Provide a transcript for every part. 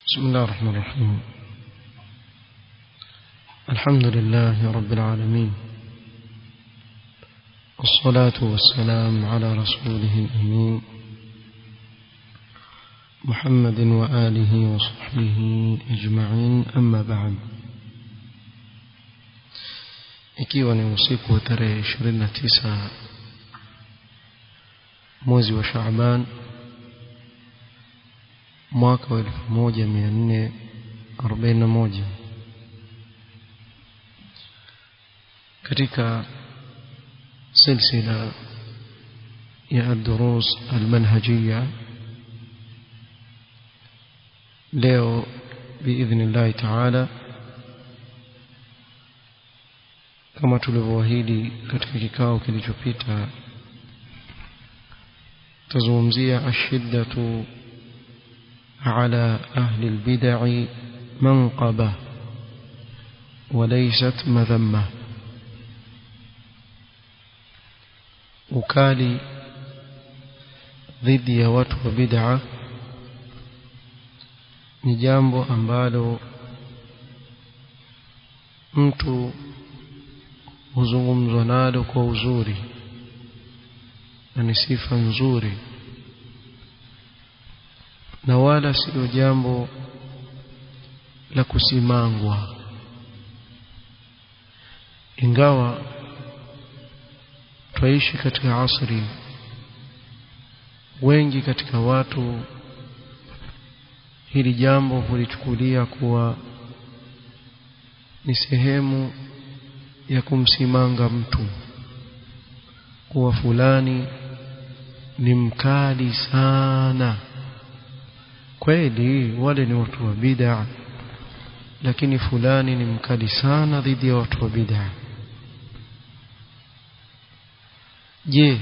بسم الله الرحمن الرحيم الحمد لله رب العالمين والصلاة والسلام على رسوله الأمين محمد وآله وصحبه أجمعين أما بعد ikiwa ni usiku wa tarehe 29 mwezi wa Shaaban mwaka wa 1441 katika silsila ya ad-durus al-manhajiyya leo biidhnillah ta'ala kama tulivyoahidi katika kikao kilichopita tazungumzia ashiddatu على أهل البدع منقبة وليست مذمة ukali dhidi ya watu wa bid'a ni jambo ambalo mtu huzungumzwa nalo kwa uzuri na ni sifa nzuri na wala sio jambo la kusimangwa ingawa twaishi katika asri wengi katika watu hili jambo hulichukulia kuwa ni sehemu ya kumsimanga mtu kuwa fulani ni mkali sana kweli wale ni watu wa bid'a lakini fulani ni mkali sana dhidi ya watu wa bid'a je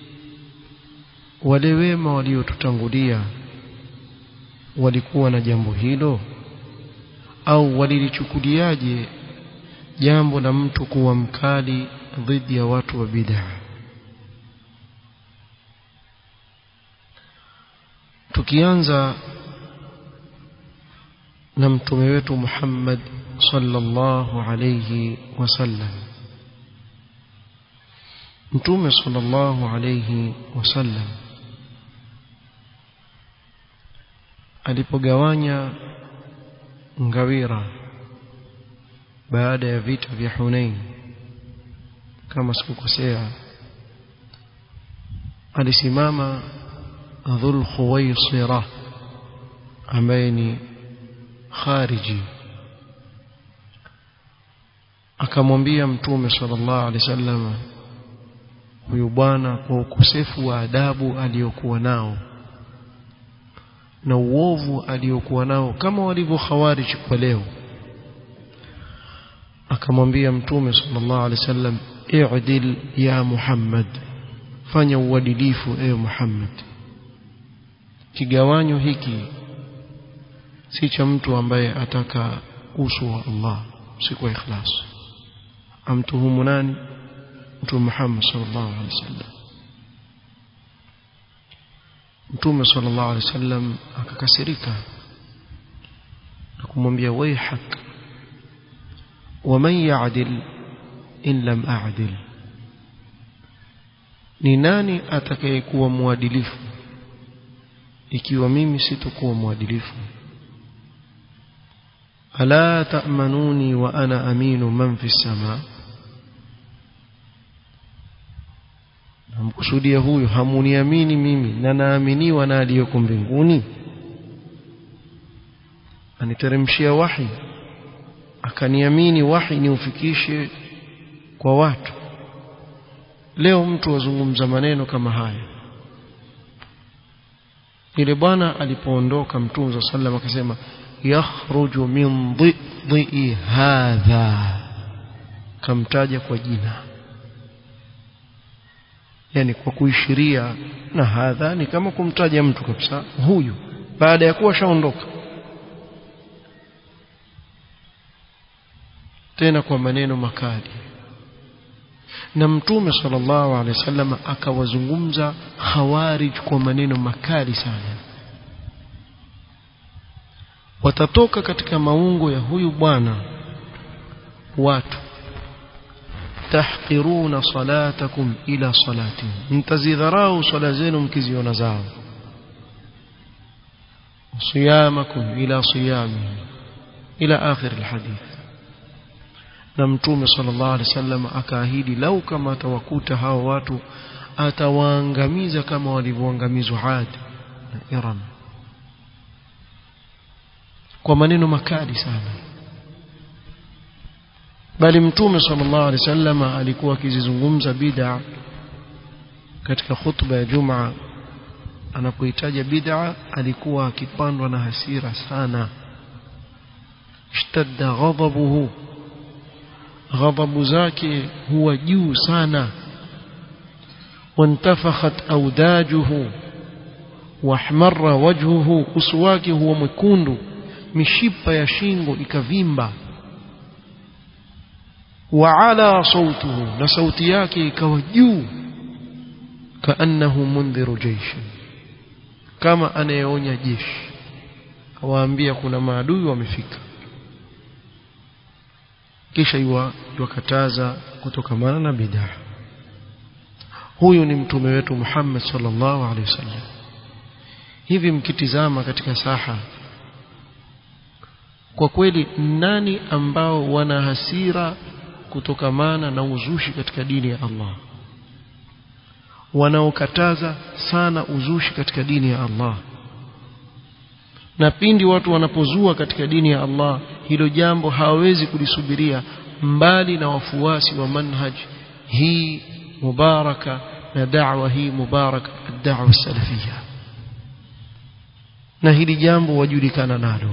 wale wema waliotutangulia walikuwa na jambo hilo au walilichukuliaje jambo la mtu kuwa mkali dhidi ya watu wa bid'a tukianza na mtume wetu Muhammad sallallahu alayhi wasallam mtume sallallahu alayhi wasallam alipogawanya ngawira baada ya vita vya Hunain kama sikukosea alisimama dhul khuwaisira ambaye ni khariji akamwambia mtume sallallahu alaihi wasallam huyu bwana kwa ukosefu wa adabu aliyokuwa nao na uovu aliyokuwa nao kama walivyo khawarij kwa leo akamwambia mtume sallallahu alaihi wasallam i'dil ya Muhammad fanya uadilifu ewe Muhammad kigawanyo hiki si cha mtu ambaye ataka uso wa Allah si kwa ikhlas amtuhumu nani mtume Muhammad sallallahu alaihi wasallam mtume sallallahu alaihi wasallam akakasirika na kumwambia waihak waman ya'dil in lam a'dil ni nani atakayekuwa mwadilifu ikiwa mimi sitokuwa mwadilifu ala ta'manuni wa ana aminu man fi sama namkusudia huyu hamuniamini mimi na naaminiwa na aliyoko mbinguni aniteremshia wahi akaniamini wahi niufikishe kwa watu leo mtu wazungumza maneno kama haya ile bwana alipoondoka mtume wa sallam akasema yakhruju min dhidhi hadha kamtaja kwa jina yani kwa kuishiria na hadha ni kama kumtaja mtu kabisa huyu baada ya kuwa shaondoka tena kwa maneno makali na mtume sallallahu alaihi wasallam akawazungumza khawarij kwa maneno makali sana watatoka katika maungo ya huyu bwana watu tahqiruna salatakum ila salatihim mtazidharau swala zenu mkiziona zao صيامكم إلى صيامه إلى آخر الحديث na mtume sallallahu alaihi wasallam akaahidi lau kama atawakuta hao watu atawaangamiza kama walivyoangamizwa Ad na Iram kwa maneno makali sana bali mtume sallallahu alaihi wasallam alikuwa akizizungumza bid'a katika khutba ya Jumaa anapohitaja bid'a alikuwa akipandwa na hasira sana ishtadda ghadabuhu ghadabu zake huwa juu sana wantafakhat awdajuhu wahmarra wajhuhu uso wake huwa mwekundu mishipa ya shingo ikavimba waala sautuhu na sauti yake ikawa juu kaannahu mundhiru jeishin kama anayeonya jeshi awaambia kuna maadui wamefika kisha iwakataza kutokamana na bid'a huyu ni mtume wetu Muhammad sallallahu alaihi wasallam hivi mkitizama katika saha kwa kweli nani ambao wana hasira kutokamana na uzushi katika dini ya Allah wanaokataza sana uzushi katika dini ya Allah na pindi watu wanapozua katika dini ya Allah hilo jambo hawawezi kulisubiria mbali na wafuasi wa manhaj hii mubaraka na da'wa hii mubaraka ad-da'wa salafia na hili jambo wajulikana nalo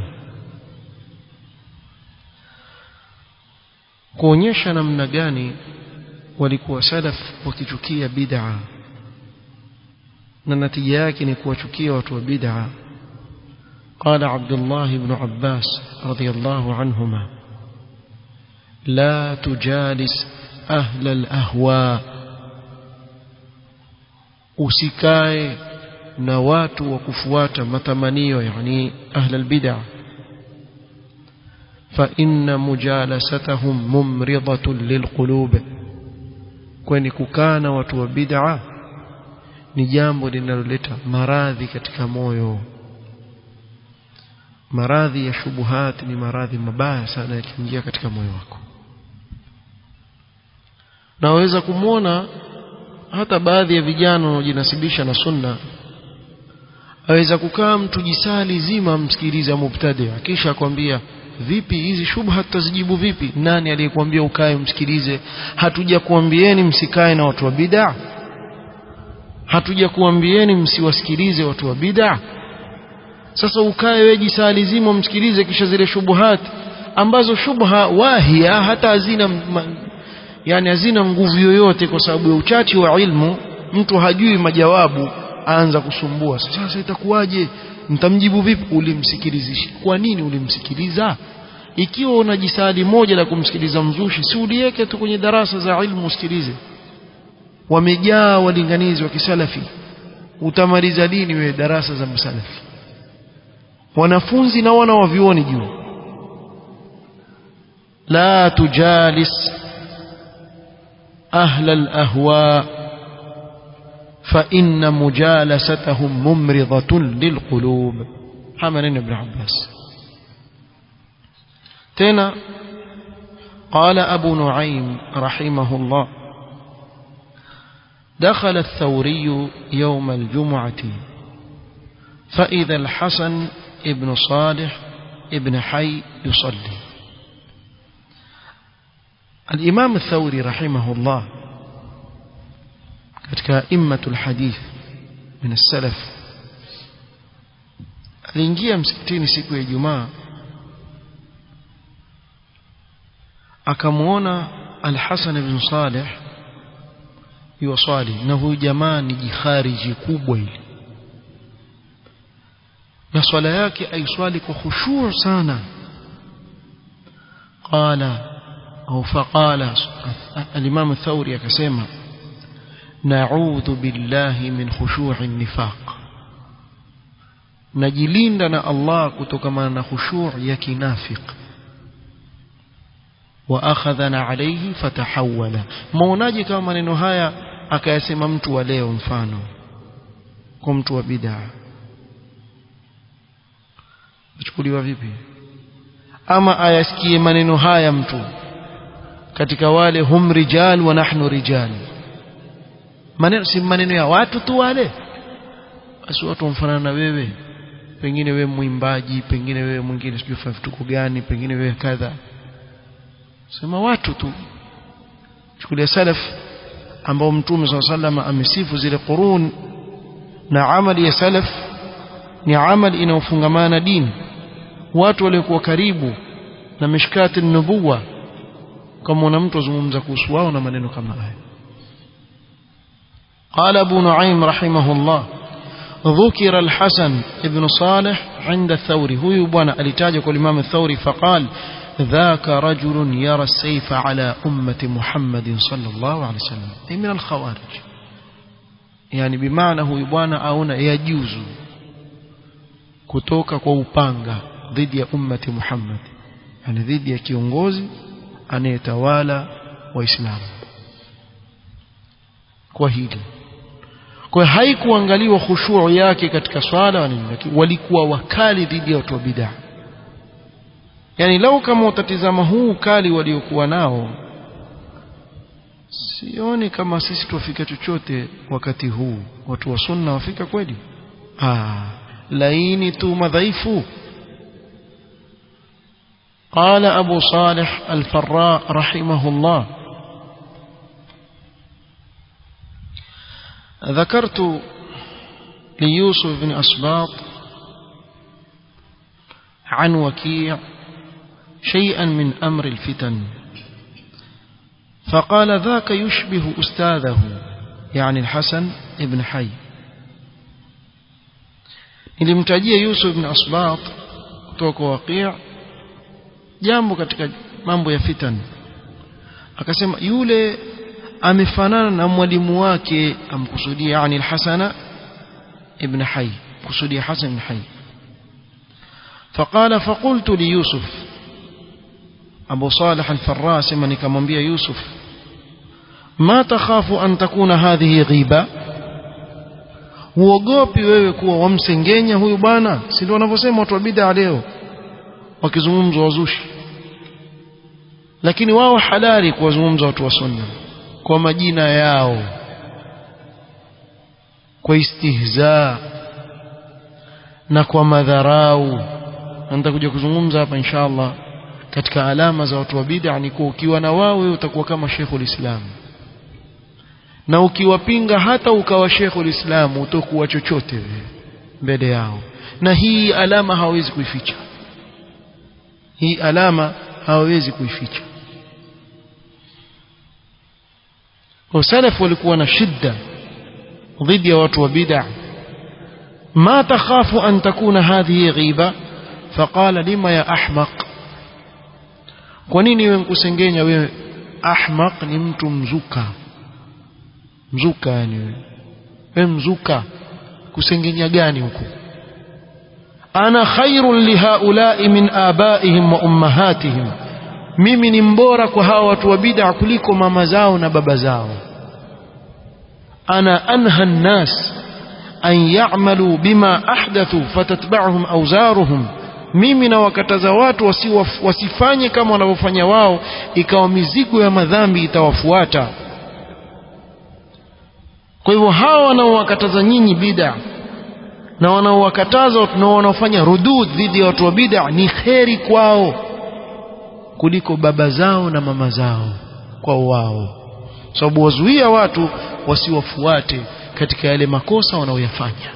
kuonyesha namna gani walikuwa salaf wakichukia bid'a na natija yake ni kuwachukia watu wa bid'a قال عبد الله بن عباس رضي الله عنهما لا تجالس أهل الأهواء usikae na watu wa kufuata matamanio yani ahla albid'a fa inna mujalasatahum mumridatun lilqulub kwani kukaa na watu wa bid'a ni jambo linaloleta maradhi katika moyo maradhi ya shubuhat ni maradhi mabaya sana yakiingia katika moyo wako na waweza kumwona hata baadhi ya vijana wanaojinasibisha na sunna aweza kukaa mtu jisali zima msikilize mubtadi kisha akwambia vipi hizi shubha tutazijibu vipi nani aliyekwambia ukae msikilize hatuja kuambieni msikae na watu wa bid'a hatuja kuambieni msiwasikilize watu wa bid'a sasa ukae wewe jisali zima msikilize kisha zile shubuhat ambazo shubha wahia hata hazina yani hazina nguvu yoyote kwa sababu ya uchache wa ilmu mtu hajui majawabu aanza kusumbua sasa itakuwaje mtamjibu vipi ulimsikilizisha kwa nini ulimsikiliza ikiwa una jisadi moja la kumsikiliza mzushi si uliweke tu kwenye darasa za ilmu usikilize wamejaa walinganizi wa kisalafi utamaliza lini wewe darasa za msalafi wanafunzi na wana wavioni juu la tujalis أهل الأهواء فإن مجالستهم ممرضة للقلوب حمل ابن عباس تنا قال أبو نعيم رحمه الله دخل الثوري يوم الجمعة فإذا الحسن ابن صالح ابن حي يصلي الإمام الثوري رحمه الله katika immatul hadith min as-salaf aliingia msikitini siku ya Ijumaa akamuona Al-Hasan ibn Salih yuwasali na huyu jamaa ni jikhariji kubwa hili na swala yake aiswali kwa khushu' sana qala au faqala al-Imam Thawri akasema na'udhu billahi min khushu'i nifaq najilinda na Allah kutokana na khushu' ya kinafik wa akhadhana alayhi fatahawala maonaje kama maneno haya akayasema mtu wa leo mfano kwa mtu wa bid'a chukuliwa vipi ama ayasikie maneno haya mtu katika wale hum rijal wa nahnu rijal maneno si maneno ya watu tu wale basi watu wamfanana na wewe pengine wewe mwimbaji pengine wewe mwingine sijui fanya vituko gani pengine wewe kadha sema watu tu chukulia salaf ambao mtume swalla sallam amesifu zile qurun na amali ya salaf ni amali inayofungamana na dini watu waliokuwa karibu na mishkati nubuwa kama una mtu azungumza kuhusu wao na maneno kama haya قال أبو نعيم رحمه الله ذكر الحسن ابن صالح عند الثوري هو يبوانا الاتاجك الإمام الثوري فقال ذاك رجل يرى السيف على أمة محمد صلى الله عليه وسلم أي من الخوارج يعني بمعنى هو يبوانا أونا يجوز kutoka kwa upanga dhidi ya ummati Muhammad yani dhidi ya kiongozi anayetawala waislamu kwa hili kwa haikuangaliwa khushuu yake katika swala wala nini lakini walikuwa wakali dhidi ya watu wa bid'ah yani lau kama utatizama huu ukali waliokuwa nao sioni kama sisi tuwafika chochote wakati huu watu wa sunna wafika kweli ah laini tu madhaifu قال أبو صالح الفراء رحمه الله ذكرت ليوسف بن أسباط عن وكيع شيئا من أمر الفتن فقال ذاك يشبه أستاذه يعني الحسن ابن حي nilimtajia Yusuf ibn Asbat kutoka Waqi' jambo katika mambo ya fitan akasema yule amefanana na mwalimu wake amkusudia yani al-Hasan ibn Hayy kusudia Hasan ibn Hayy فقال فقلت ليوسف أبو صالح الفراس من كمنبيا يوسف ما تخاف أن تكون هذه غيبة huogopi wewe kuwa wamsengenya huyu bwana si ndio wanavyosema watu wa bid'a leo wakizungumza wazushi lakini wao halali kuwazungumza watu wa sunna kwa majina yao kwa istihza na kwa madharau nitakuja kuzungumza hapa inshallah katika alama za watu wa bid'a ni kuwa ukiwa na wao wewe utakuwa kama Sheikhul Islam na ukiwapinga hata ukawa Sheikhul Islam utakuwa chochote mbele yao na hii alama hawezi kuificha hii alama hawawezi kuificha wasalafu walikuwa na shida dhidi ya watu wa bid'a ما تخاف أن تكون هذه غيبة فقال لما يا أحمق kwanini wewe nkusengenya wewe ahmaq ni mtu mzuka mzuka yani wewe wewe mzuka kusengenya gani huko ana khairun lihaulai min abaihim wa ummahatihim mimi ni mbora kwa hawa watu wa bid'a kuliko mama zao na baba zao ana anha nnas an ya'malu bima ahdathu fatatba'uhum awzaruhum mimi na wakataza watu wasiwaf, wasifanye kama wanavyofanya wao ikawa mizigo ya madhambi itawafuata kwa hivyo hawa wanaowakataza nyinyi bid'a na wanaowakataza na wanaofanya rudud dhidi ya watu wa bid'a ni kheri kwao kuliko baba zao na mama zao kwao wao sababu wazuia watu wasiwafuate katika yale makosa wanaoyafanya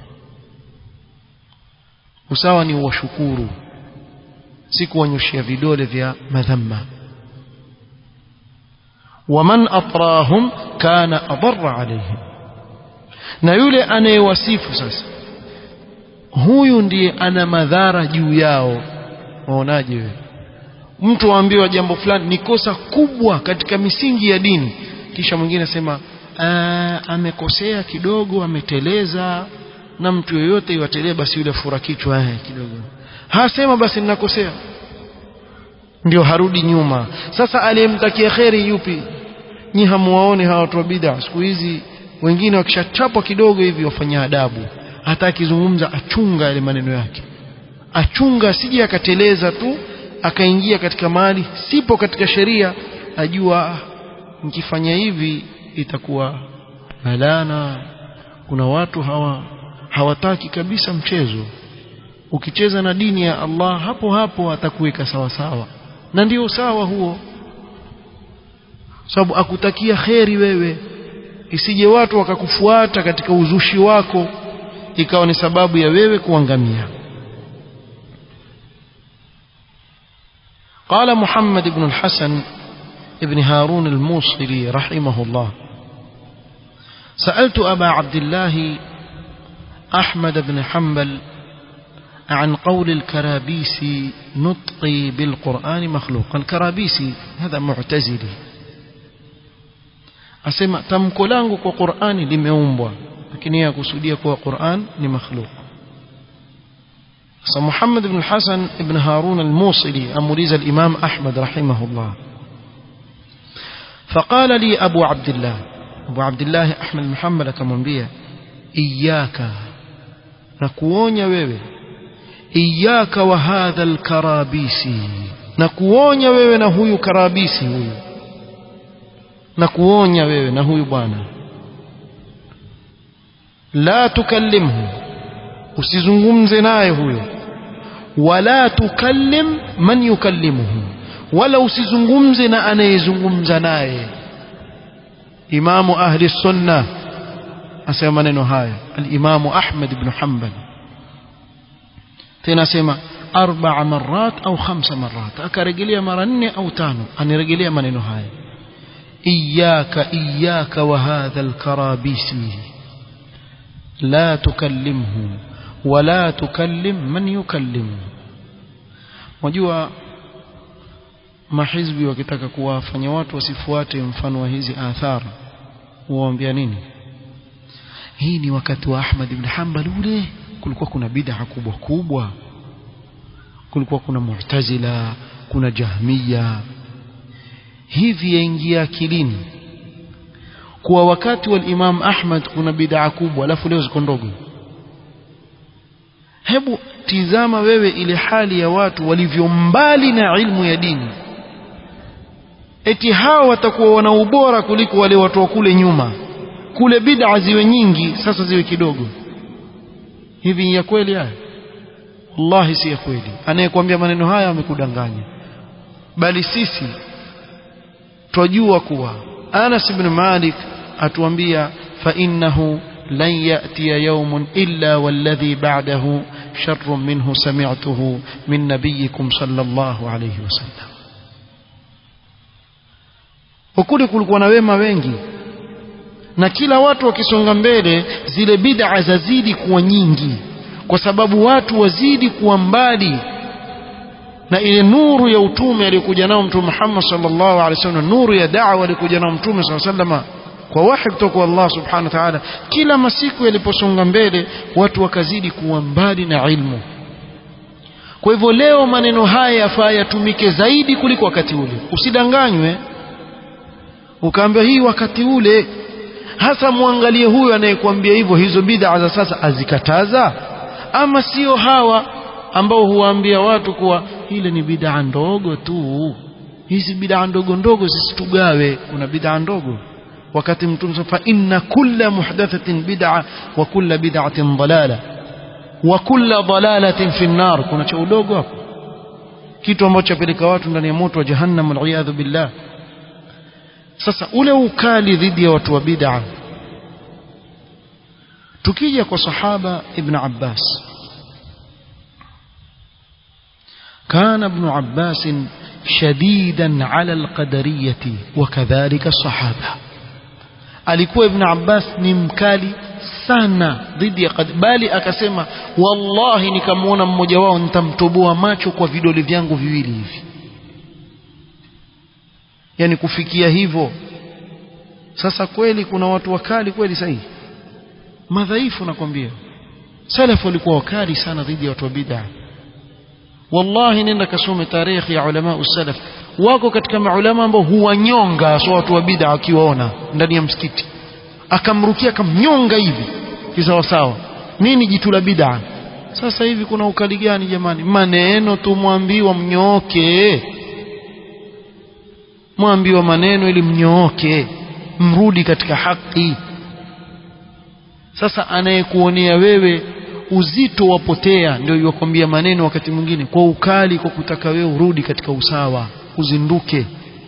usawa ni washukuru si kuwanyoshia vidole vya madhamma waman atrahum kana adarra alaihim na yule anayewasifu sasa huyu ndiye ana madhara juu yao waonaje wewe mtu aambiwa jambo fulani ni kosa kubwa katika misingi ya dini kisha mwingine asema amekosea kidogo ameteleza na mtu yoyote iwatelee basi yule fura kichwa eh kidogo hasema basi ninakosea ndio harudi nyuma sasa aliyemtakia kheri yupi nyi hamuwaone hawa watu wa bid'a siku hizi wengine wakishachapwa kidogo hivi wafanya adabu hata akizungumza achunga yale maneno yake achunga asije akateleza tu akaingia katika mali sipo katika sheria ajua nikifanya hivi itakuwa malana kuna watu hawa hawataki kabisa mchezo ukicheza na dini ya Allah hapo hapo atakuweka sawa sawa na ndio sawa huo sababu akutakia kheri wewe isije watu wakakufuata katika uzushi wako ikawa ni sababu ya wewe kuangamia قال محمد بن الحسن ابن هارون الموصلي رحمه الله سألت أبا عبد الله أحمد بن حنبل عن قول الكرابيسي نطقي بالقرآن مخلوق الكرابيسي هذا معتزلي asema tamko langu kwa Qur'ani limeumbwa lakini yeye akusudia kwa Qur'an ni makhluq sasa Muhammad ibn Hasan ibn Harun al-Musili amuliza al-Imam Ahmad rahimahullah فقال لي أبو عبد الله أبو عبد الله أحمد محمد akamwambia إياك nakuonya wewe إياك وهذا الكرابيسي nakuonya wewe na huyu karabisi huyu na kuonya wewe na huyu bwana la tukallimhu usizungumze naye huyo wala tukallim man yukallimuhu wala usizungumze na anayezungumza naye imamu ahli sunna asema maneno haya alimamu ahmad ibn hanbal tena asema arba'a marat au khamsa marat akarejelea mara nne au tano anirejelea maneno haya إياك إياك وهذا الكرابيسي لا تكلمه ولا تكلم من يكلمه wajua mahizbi wakitaka kuwafanya watu wasifuate mfano wa hizi athara huwaambia nini hii ni wakati wa Ahmad ibn Hanbal ule kulikuwa kuna bid'a kubwa kubwa kulikuwa kuna mu'tazila kuna jahmiya hivi yaingia akilini kuwa wakati wa Imam Ahmad kuna bid'a kubwa alafu leo ziko ndogo hebu tizama wewe ile hali ya watu walivyo mbali na ilmu ya dini eti hao watakuwa wana ubora kuliko wale watu wa kule nyuma kule bid'a ziwe nyingi sasa ziwe kidogo hivi ya kweli haya wallahi si ya kweli anayekwambia maneno haya amekudanganya bali sisi twajua kuwa Anas ibn Malik atuambia fa innahu lan ya'tiya yawmun illa walladhi ba'dahu sharrun minhu sami'tuhu min nabiyyikum sallallahu alayhi wasallam ukuli kulikuwa na wema wengi na kila watu wakisonga mbele zile bid'a zazidi kuwa nyingi kwa sababu watu wazidi kuwa mbali na ile nuru ya utume aliyokuja nao mtume Muhammad sallallahu alaihi wasallam nuru ya da'wa aliyokuja nao mtume sallallahu alaihi wasallam kwa wahi kutoka kwa Allah subhanahu wa ta'ala kila masiku yaliposonga mbele watu wakazidi kuwa mbali na ilmu kwa hivyo leo maneno haya yafaa yatumike zaidi kuliko wakati ule usidanganywe ukaambiwa hii wakati ule hasa muangalie huyu anayekwambia hivyo hizo bid'a za sasa azikataza ama sio hawa ambao huwaambia watu kuwa ile ni bid'a ndogo tu hizi bid'a ndogo ndogo zisitugawe kuna bid'a ndogo wakati mtume fa inna kulla muhdathatin bid'a wa kulla bid'atin dalala wa kulla dalalatin fi nar kuna cha udogo hapo kitu ambacho chapeleka watu ndani ya moto wa jahannam wal billah sasa ule ukali dhidi ya watu wa bid'a tukija kwa sahaba ibn Abbas كان ابن عباس شديدا على القدرية وكذلك الصحابة alikuwa ibn Abbas ni mkali sana dhidi ya bali akasema wallahi nikamwona mmoja wao nitamtoboa macho kwa vidole vyangu viwili hivi yani kufikia hivyo sasa kweli kuna watu wakali kweli sahihi madhaifu nakwambia salaf walikuwa wakali sana dhidi ya watu wa bid'a wallahi nenda kasome tarehe ya ulama salaf wako katika maulama ambao huwanyonga so watu wa bid'a akiwaona ndani ya msikiti akamrukia akamnyonga hivi kisawa sawa nini jitu la bid'a sasa hivi kuna ukali gani jamani maneno tu mwambiwa mnyooke mwambiwa maneno ili mnyooke mrudi katika haki sasa anayekuonea wewe uzito wapotea ndio yuwakwambia maneno wakati mwingine kwa ukali kwa kutaka wewe urudi katika usawa uzinduke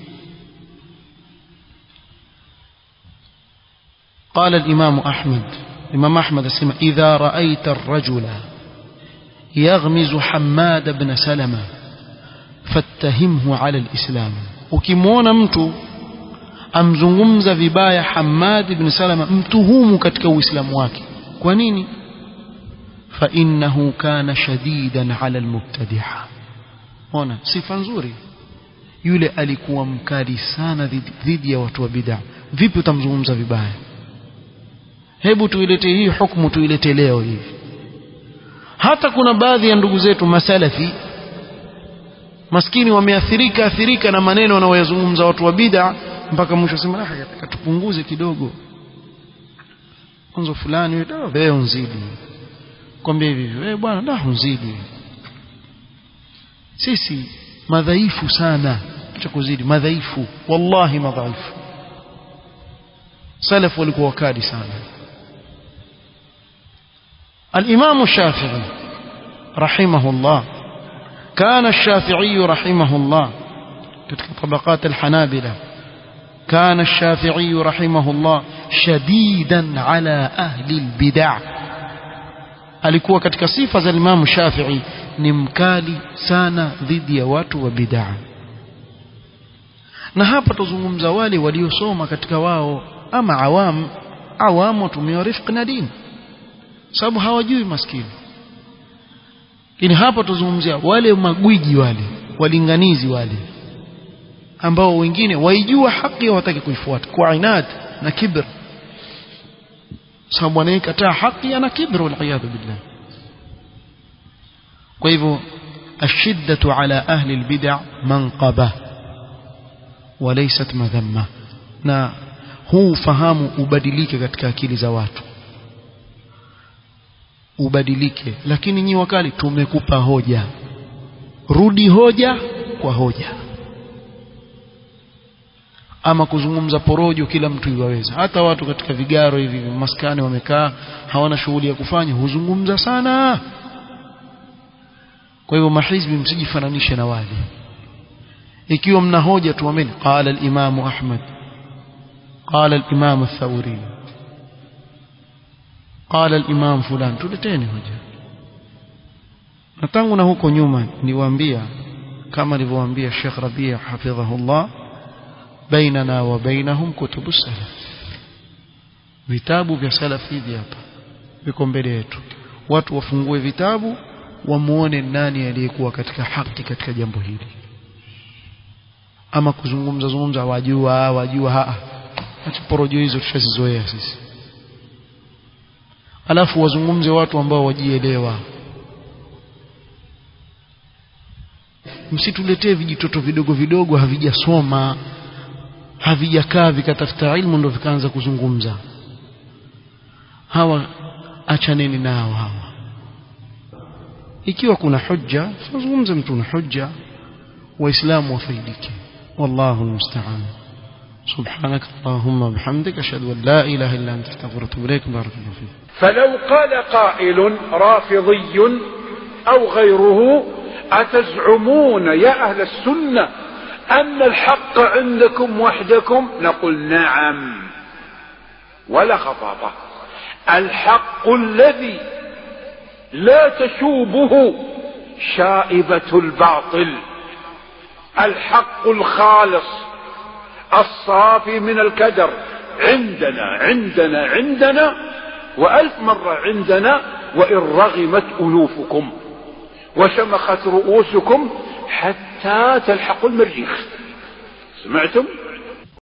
قال الإمام أحمد الإمام أحمد اسمه إذا رأيت الرجل يغمز حماد بن سلمة فاتهمه على الإسلام ukimwona mtu amzungumza vibaya Hamad ibn Salama mtuhumu katika uislamu wake kwa nini fa innahu kana shadidan ala almubtadi'a ona sifa nzuri yule alikuwa mkali sana dhidi ya watu wa bid'a vipi utamzungumza vibaya hebu tuilete hii hukumu tuilete leo hivi hata kuna baadhi ya ndugu zetu masalafi maskini wameathirika athirika na maneno wanaoyazungumza watu wa bid'a mpaka mwisho sema ah tupunguze kidogo mwanzo fulani wewe unzidi kwambia hivi wewe bwana da unzidi sisi madhaifu sana acha kuzidi madhaifu wallahi madhaifu salaf walikuwa wakali sana الإمام الشافعي رحمه الله كان الشافعي رحمه الله كتك طبقات الحنابلة كان الشافعي رحمه الله شديدا على أهل البدع alikuwa katika sifa za Imam Shafi'i ni mkali sana dhidi ya watu wa bid'a na hapa tuzungumza wale waliosoma katika wao ama awam awam watumia rifq na dini sababu hawajui maskini lakini hapa tuzungumzia wale magwiji wale walinganizi wale ambao wengine waijua haki hawataki kuifuata kwa inad na kibr sababu anayekataa haki ana kibr waliyadhu billah kwa hivyo الشدة على أهل البدع منقبة وليست مذمة na huu fahamu ubadilike katika akili za watu ubadilike lakini nyi wakali tumekupa hoja rudi hoja kwa hoja ama kuzungumza porojo kila mtu iwaweza hata watu katika vigaro hivi maskani wamekaa hawana shughuli ya kufanya huzungumza sana kwa hivyo mahizbi msijifananishe na wale ikiwa mna hoja tuameni qala al-imam ahmad qala al-imam ath-thawri qala al-imam fulan tuleteni hoja na tangu na huko nyuma niwaambia kama alivyowaambia Sheikh Rabia hafidhahullah bainana wa bainahum kutubu salaf vitabu vya salaf hivi hapa viko mbele yetu watu wafungue vitabu wamuone nani aliyekuwa katika haki katika jambo hili ama kuzungumza zungumza wajua wajua haa acha porojo hizo tushazizoea sisi alafu wazungumze watu ambao wajielewa msituletee vijitoto vidogo vidogo havijasoma havijakaa vikatafuta ilmu ndo vikaanza kuzungumza hawa achaneni nao hawa ikiwa kuna hujja tuzungumze mtu na hujja waislamu wafaidike wallahu almusta'an سبحانك اللهم وبحمدك أشهد أن لا إله إلا أنت استغفرك وأتوب إليك بارك الله فيك فلو قال قائل رافضي أو غيره أتزعمون يا أهل السنة أن الحق عندكم وحدكم نقول نعم ولا خطابة الحق الذي لا تشوبه شائبة الباطل الحق الخالص الصافي من الكدر عندنا عندنا عندنا وألف مرة عندنا وإن رغمت ألوفكم وشمخت رؤوسكم حتى تلحقوا المريخ سمعتم